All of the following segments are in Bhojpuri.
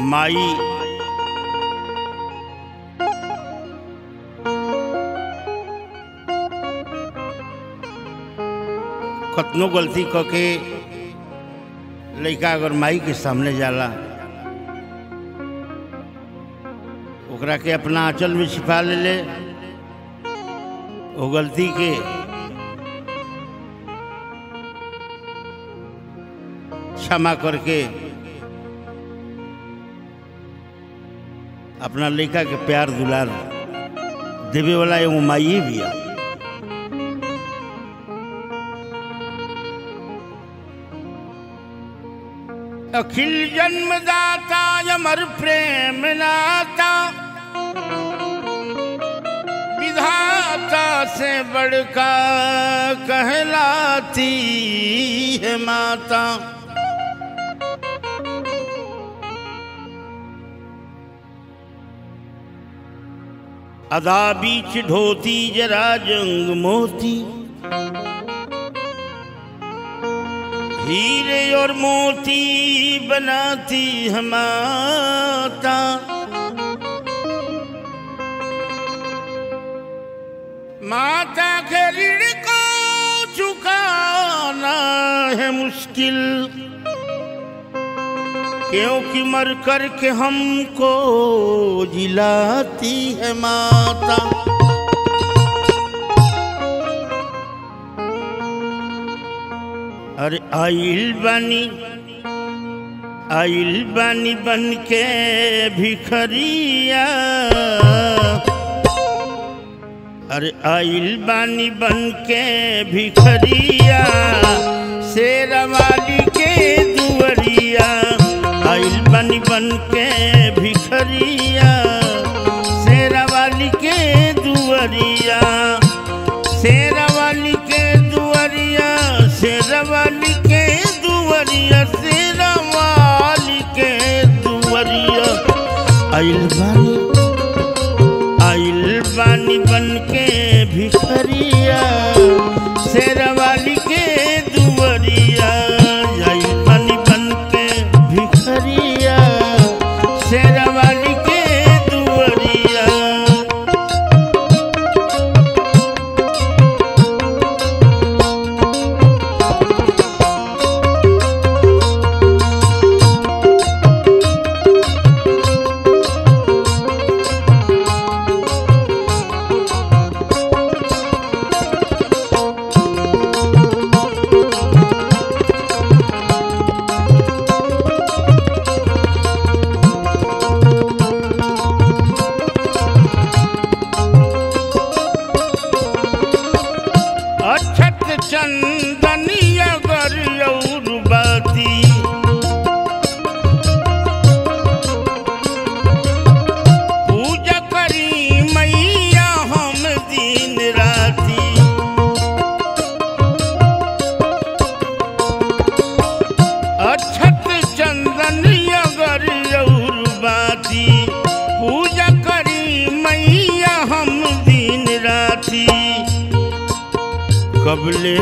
माई कतनो गलती क के लड़का अगर माई के सामने जाला ओकरा के अपना आंचल में छिपा ले ले वो गलती के क्षमा करके अपना लड़का के प्यार दुलार देवे वाला एगो माई भी है अखिल जन्मदाता अमर प्रेम नाता विधाता से बड़का कहलाती है माता अदा बीच ढोती जरा जंग मोती हीरे और मोती बनाती है माता माता के ऋण को चुकाना है मुश्किल क्योंकि मर कर के हमको जिलाती है माता अरे आइल बानी आइल बानी बन के भिखरिया अरे आइल बानी बन के भिखरिया शेरवाली के दुवरिया आइल बानी बन के भिखरिया शेरवाली के दुवरिया शेरवाली के दुवरिया शेरवाली के दुवरिया शेरवाली के दुवरिया आइल बानी आइल बानी बन के भिखरिया शेरवाली के दुवरिया आइल बानी बन के भिखरिया शेरवाली के दुवरिया अक्षत चंदनिया गर और बाती पूजा करी मैया हम दिन राती अक्षत चंदनिया गर और बाती पूजा करी मैया हम दिन राती कबले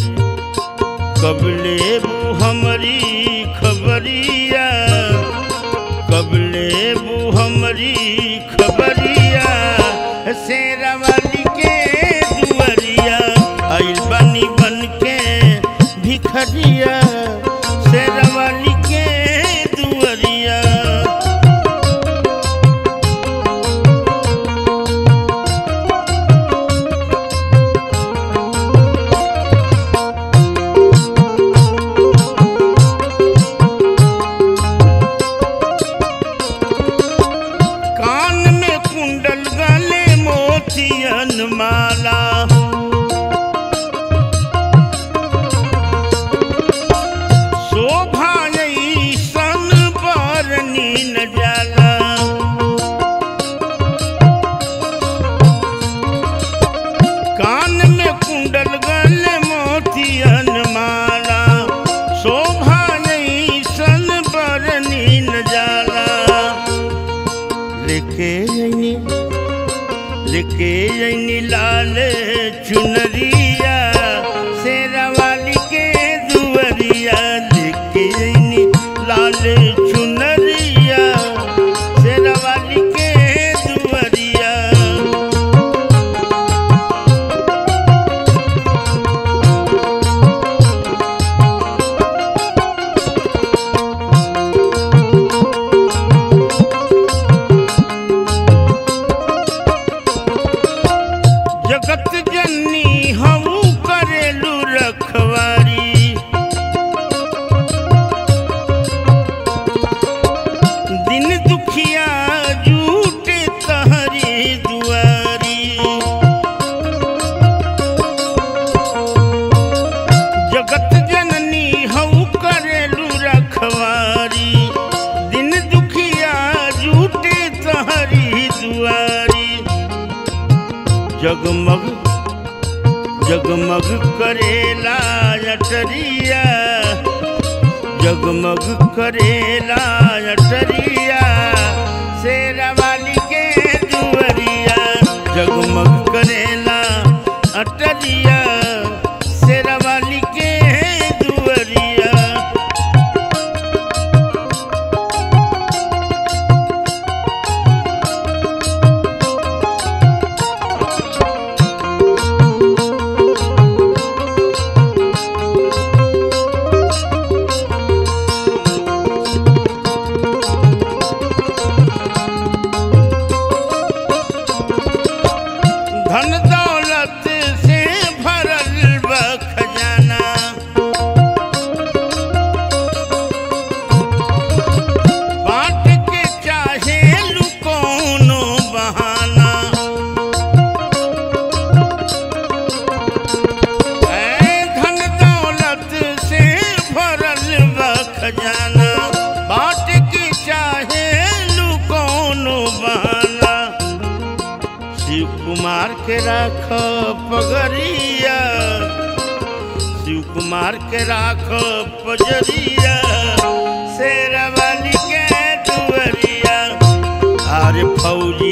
कबले बू हमारी खबरिया कबले बू हमारी खबरिया शेरवाली के दुवरिया आइल बनी बन के भिखरिया शेरवाली के दुवरिया कान में कुंडल गले मोतियन माला अटरिया जगमग करेला अटरिया शेरा वाली के दुअरिया जगमग करेला अटरिया शेरा वाली के दुअरिया धन दौलत से भरल बा खजाना बांट के चाहे लू कोनो बहाना ऐ धन दौलत से भरल बा खजाना बांट के चाहे लू कोनो बहाना शिव कुमार के राख पगरिया शिव कुमार के राख पजरिया शेरवाली के दुअरिया अरे फौजी